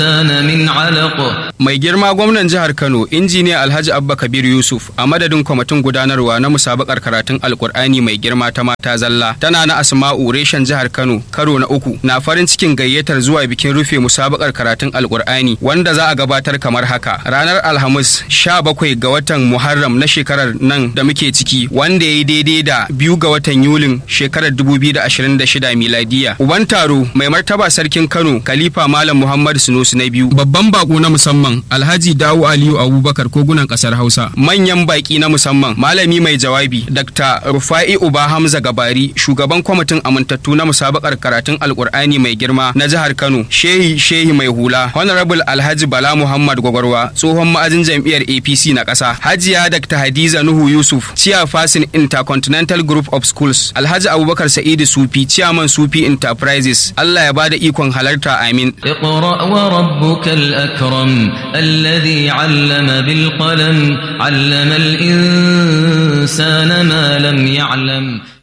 الإنسان من علق Mai girma gwamnan jihar Kano, injiniya Alhaji Abba Kabir Yusuf, a madadin kwamitin gudanarwa na musabakar karatun Alkur'ani mai girma ta mata zalla, tana na Asma'u reshen jihar Kano, karo na uku, na farin cikin gayyatar zuwa bikin rufe musabakar karatun Alkur'ani wanda za a gabatar kamar haka. Ranar Alhamis, 17 ga watan Muharram na shekarar nan da muke ciki, wanda ya yi daidai da biyu ga watan Yulin shekarar 2026 miladiya. Uban taro, mai martaba sarkin Kano, Khalifa Malam Muhammad Sunusi na biyu, babban bako na musamman Alhaji Dawu Aliyu Abubakar kogunan kasar Hausa. Manyan baki na musamman malami mai jawabi Dr. Rufa'i Uba Hamza Gabari shugaban kwamitin amintattu na musabakar karatun Alkur'ani mai girma na jihar Kano. Shehi Shehi mai hula Honorable Alhaji Bala Muhammad Gwagwarwa tsohon ma'ajin jam'iyyar APC na ƙasa. Hajiya Dr. Hadiza Nuhu Yusuf Chairperson Intercontinental Group of Schools. Alhaji Abubakar Sa'idu Sufi Chairman Sufi Enterprises. Allah ya bada ikon halarta amin. اقرأ وربك الأكرم الذي علم بالقلم علم الإنسان ما لم يعلم